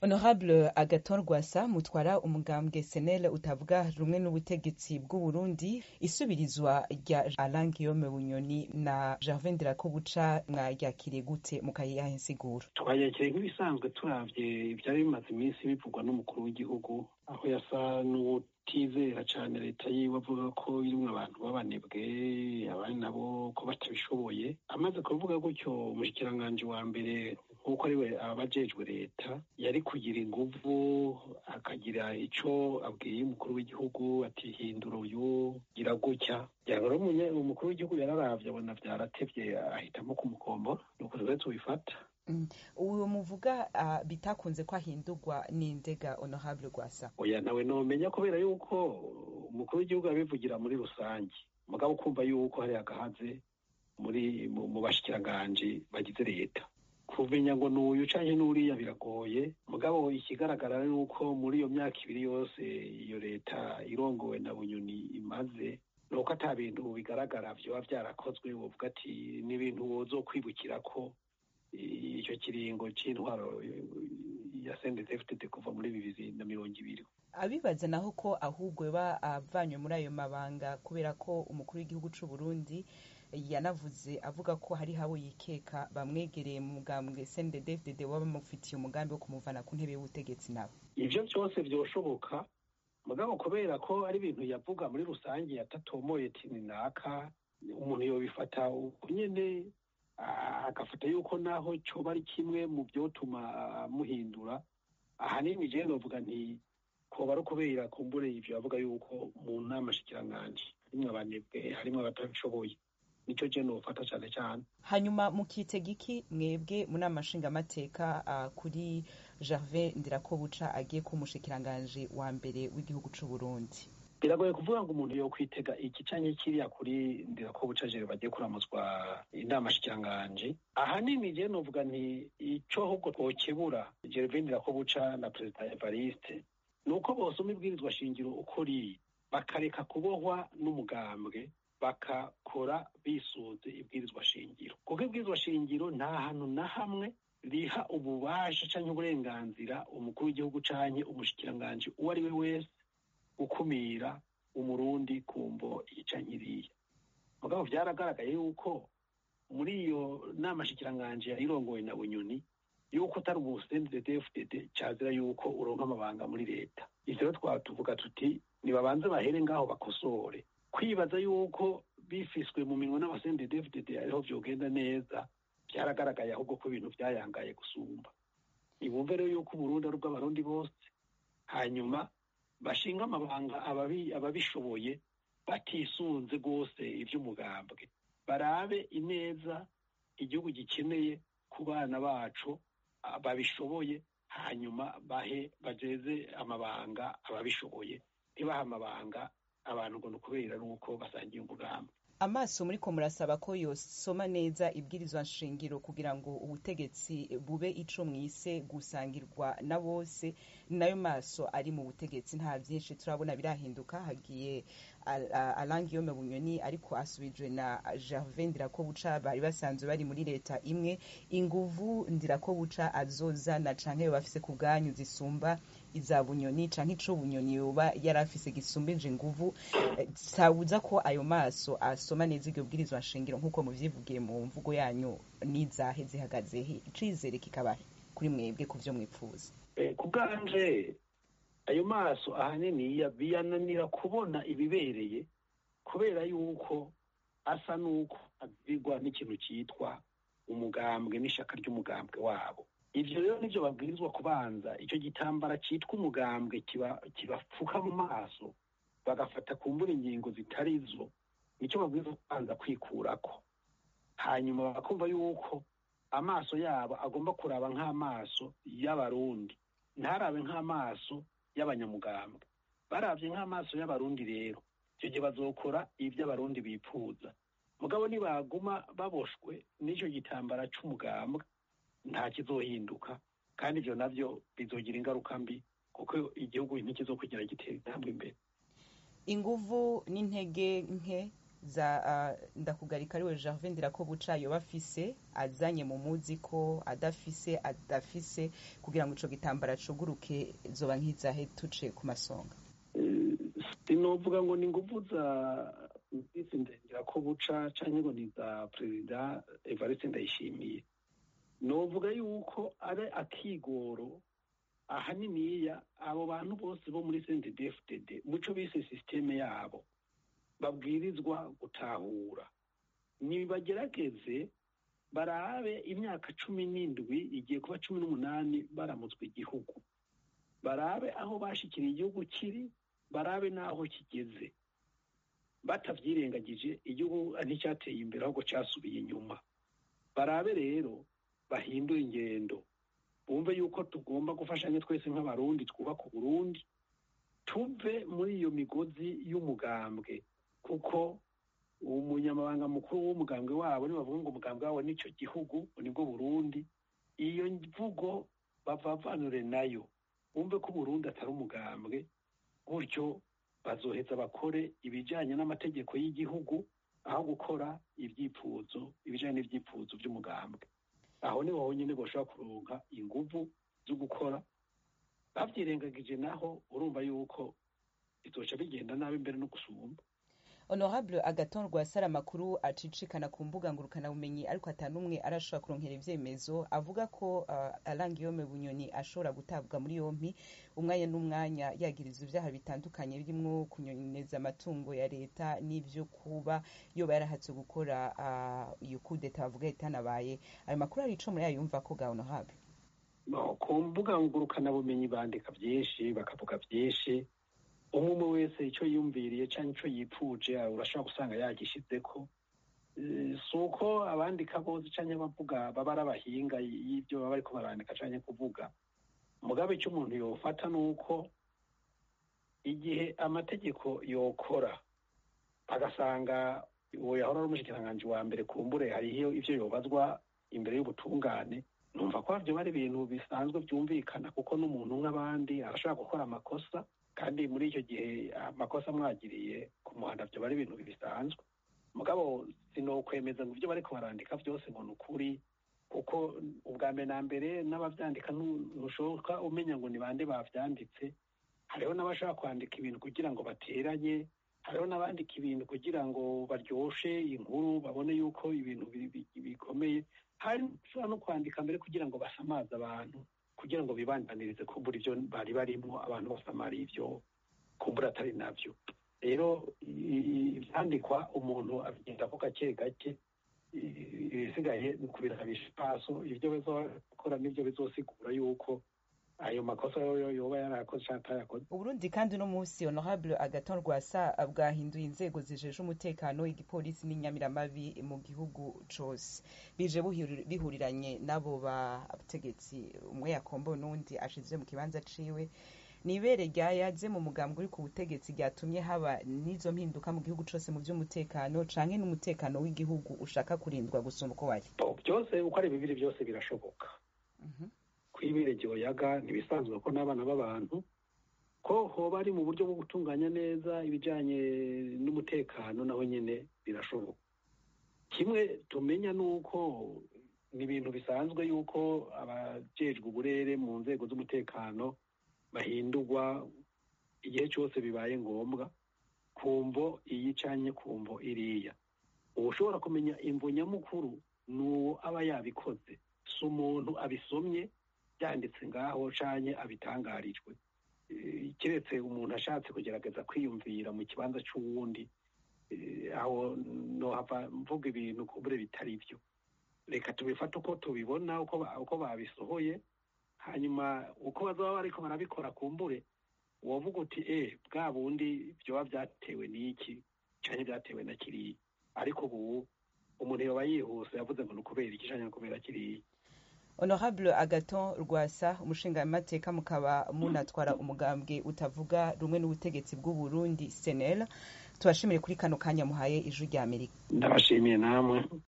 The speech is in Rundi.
honorable agaton rwasa mutwara umugambwe senel utavuga rumwe n'ubutegetsi bw'uburundi isubirizwa rya alain guillaume bunyoni na gervin ndirakobuca mwaryakiriye gute mukayiha insiguro twayakiriye nk'ibisanzwe turavye ivyari bimaze iminsi bivugwa n'umukuru w'igihugu aho yasa n'uwutizera cane leta yiwe avuga ko irimwo abantu b'abanebwe abandi nabo ko batabishoboye amaze kuvuga gutyo umushikiranganji wa mbere nk'uko ariwe abajejwe leta yari kugira inguvu akagira ico abwiye umukuru w'igihugu ati hindura uyu gira gutya rero umukuru w'igihugu yararavye abona vyaratevye ahitamo kumukombora nuko rero tubifata uwo muvuga bitakunze ko ahindurwa n'indega honorable rwasa oya nawe nomenya kubera yuko umukuru w'igihugu abivugira muri rusange mugabo ukumva yuko hari agahaze muri mu bashikiranganji bagize leta kumenya ngo n'uyu canke n'uriya biragoye mugabo ikigaragara ni uko muri iyo myaka ibiri yose iyo leta irongowe na bunyoni imaze nuko ata bintu bigaragara vyoba vyarakozwe wovuga ati ni ibintu wozokwibukira ko icyo kiringo c'intwaro ya CNDD-FDD kuva muri bibiri na mirongo ibiri abibaza naho ko ahubwo ba avanywe muri ayo mabanga kubera ko umukuru w'igihugu c'u Burundi yanavuze avuga ko hari habo yikeka bamwegereye mu mugambwe CNDD-FDD baba bamufitiye umugambi wo kumuvana ku ntebe y'ubutegetsi nabo ivyo vyose vyoshoboka mugabo kubera ko ari ibintu yavuga muri rusange yatatomoye tini naka umuntu yobifata uko nyene agafata yuko naho coba ari kimwe mu vyotuma muhindura ahanini jewe novuga nti koba ari ukubera kumbure ivyo yavuga yuko mu nama shikiranganji harimwo abanebwe harimwo abatabishoboye nico je nofata cane cane hanyuma mukitega iki mwebwe mu nama nshingamateka uh, kuri gervin ndirakobuca agiye kuba umushikiranganji wa mbere w'igihugu c'u burundi biragoye kuvuga ngo umuntu yokwitega iki canke kiriya kuri ndirakobuca jere bagiye kuramuzwa inama shikiranganji ahanini je novuga nti ico ahubwo twokebura gervin ndirakobuca na perezida evariste ni uko bosoma ibwirizwa shingiro uko riri bakareka kubohwa n'umugambwe bakakora bisunze ibwirizwa shingiro kuko ibwirizwa shingiro nta hantu na hamwe riha ububasha canke uburenganzira umukuru w'igihugu canke umushikiranganji uwo ari we wese gukumira umurundi kumvo iyi canke iriya mugabo vyaragaragaye yuko muri iyo nama shikiranganji yarirongowe na bunyoni yuko utari ubusendedefdd cazira yuko uronka amabanga muri leta ivyo rero twatuvuga tuti nibabanze bahere ngaho bakosore kwibaza yuko bifiswe mu minwe n'abasendedefdd ariho vyogenda neza vyaragaragaye ahubwo ko ibintu vyayangaye gusumba ibumve rero yuko uburundi ari ubw'abarundi bose hanyuma bashinga amabanga ababishoboye batisunze rwose ivy'umugambwe barabe ineza igihugu gikeneye ku bana bacu babishoboye hanyuma bahe bajeze amabanga ababishoboye ntibahe amabanga abantu ngo ni ukubera nuko basangiye umugambi amaso muri ko murasaba ko yosoma neza ibwirizwa nshingiro kugira ngo ubutegetsi bube ico mwise gusangirwa na bose nayo maso ari mu butegetsi nta vyinshi turabona birahinduka hagiye Alain Guillaume Bunyoni ariko asubijwe na Gervin Ndirakobuca bari basanzwe bari muri leta imwe inguvu Ndirakobuca azozana canke bafise ku bwanyu zisumba iza Bunyoni canke ico Bunyoni yoba yarafise gisumbije inguvu sabuza ko ayo maso asoma neza iryo bwirizwa nshingiro nk'uko muvyivugiye mu mvugo yanyu n'izahe zihagazehe icizere kikabahe kuri mwebwe ku vyo mwipfuza ku bwanje ayo maso ahanini biyananira kubona ibibereye kubera yuko asa n'uko abwirwa n'ikintu cyitwa umugambwe n'ishaka ry'umugambwe wabo ivyo rero nivyo babwirizwa kubanza icyo gitambara cyitwa umugambwe kibapfuka mu maso bagafata kumbura ingingo zitari zo nicyo babwirizwa kubanza kwikurako hanyuma bakumva yuko amaso yabo agomba kuraba nk'amaso y'abarundi ntarabe nk'amaso y'abanyamugambwe baravye nk'amaso y'abarundi rero icyo gihe bazokora ivyo abarundi bipfuza mugabo nibaguma baboshwe n'ico gitambara c'umugambwe nta kizohinduka kandi ivyo navyo bizogira ingaruka mbi kuko igihugu ntikizokugira gitera intambwe imbere inguvu n'intege nke za uh, ndakugarika ariwe Gervais Ndirakobuca yoba afise azanye mu muzi ko adafise adafise kugira ngo ico gitambara cuguruke zoba nk'izahe tuce ku masonga sinovuga ngo ni nguvu za Vice Ndirakobuca canke ngo ni za Perezida Evariste Ndayishimiye novuga yuko ari akigoro ahaniniya abo bantu bose bo muri CNDD-FDD muco bise systeme yabo babwirizwa gutahura nibagerageze barabe imyaka cumi n'indwi igiye kuba cumi n'umunani baramutswe igihugu barabe aho bashikiriye igihugu kiri barabe n'aho kigeze batavyirengagije igihugu nticyateye imbere ahubwo casubiye inyuma barabe rero bahindura ingendo bumve yuko tugomba gufashanya twese nk'abarundi twubaka uburundi tuve muri iyo migozi y'umugambwe kuko umunyamabanga mukuru w'umugambwe wabo nibavuga ngo umugambwe wabo n'icyo gihugu nibwo burundi iyo mvugo bavavanure nayo bumve ko uburundi atari umugambwe gutyo bazoheza bakore ibijyanye n'amategeko y'igihugu aho gukora ibyipfuzo ibijyanye n'ibyipfuzo by'umugambwe aho niho honyine bashobora kuronka inguvu zo gukora babyirengagije naho urumva yuko bizoca bigenda nabi mbere no gusumba honorable agaton rwasara amakuru acicikana ku mbuga ngurukanabumenyi ariko atanumwe arashobora kuronkera ivyemezo avuga ko uh, Alain Guillaume Bunyoni ashobora gutabwa muri yompi umwanya n'umwanya yagirizwa ivyaha bitandukanye birimwo kunyoneza amatungo ya leta n'ivyo kuba yoba yarahatse gukora uh, iyo kudeta bavuga itanabaye ayo makuru ari ico muri yumva ko ga honorable ku mbuga ngurukanabumenyi bandika vyinshi bakavuga vyinshi umwe wese icyo yumviriye cyangwa icyo yipfuje urashobora gusanga yagishizeko si uko abandika bose cyangwa abavuga baba ari abahinga y'ibyo baba bariko barandika cyangwa kuvuga mugabe icyo umuntu yofata ni uko igihe amategeko yokora agasanga uwo yahora ari umushikiranganji wa mbere kumbure hariho ivyo yobazwa imbere y'ubutungane numva ko byo bari ibintu bisanzwe byumvikana kuko n'umuntu nk'abandi arashobora gukora amakosa kandi muri icyo gihe amakosa amwagiriye ku muhanda byo bari ibintu bisanzwe mugabo sinokwemeza ngo ibyo bariko barandika byose ngo ni ukuri kuko ubwa mbere na mbere n'abavyandika ntushoboka umenya ngo ni bande bavyanditse hariho n'abashobora kwandika ibintu kugira ngo bateranye hariho n'abandika ibintu kugira ngo baryoshe inkuru babone yuko ibintu bikomeye hari ushobora no kwandika mbere kugira ngo basamaze abantu kugira ngo bibandanirize kumbura ibyo bari barimo abantu basamara ibyo kumbura atari nabyo rero ibyandikwa umuntu abigenda ko gake gake ibisigaye ni ukubirabisha ipaso ibyo bizokora n'ibyo bizosigura yuko ayo makosa yoba yarakoze cyangwa atayakoze uburundi kandi uno munsi honorable agaton rwasa bwahinduye inzego zijeje umutekano igipolisi n'inyamiramabi mu gihugu cose bije bihuriranye n'abo bategetsi umwe yakombo n'undi ashize mu kibanza ciwe nibere ryayaze mu mugambwe uri ku butegetsi ryatumye haba n'izo mpinduka mu gihugu cose mu vy'umutekano canke n'umutekano w'igihugu ushaka kurindwa gusumba uko wari byose uko ari bibiri byose birashoboka kwibere yaga ntibisanzwe ko n'abana b'abantu ko hoba ari mu buryo bwo gutunganya neza ibijyanye n'umutekano naho nyine birashoboka kimwe tumenya ni uko ni ibintu bisanzwe yuko abajejwe uburere mu nzego z'umutekano bahindurwa igihe cyose bibaye ngombwa ku mvo iyi canye ku mvo iriya uba ushobora kumenya imvo nyamukuru ni uwo aba yabikoze si umuntu abisomye byanditse ngaho canye abitangarijwe keretse umuntu ashatse kugerageza kwiyumvira mu kibanza cy'uwundi aho nohava mvuga ibintu kubure bitari byo reka tubifate uko tubibona uko babisohoye hanyuma uko bazaba bariko barabikora kumbure wovuga uti e bwa bundi byoba byatewe n'iki canke byatewe na kiriya ariko ubu umuntu yoba yihuse yavuze ngo ni ukubera iki canke kubera kiriya honorable agaton rwasa umushingamateka mukaba munatwara umugambwe utavuga rumwe n'ubutegetsi bw'uburundi senel tubashimire kuri kano kanya muhaye ijwi rya amerika ndabashimiye namwe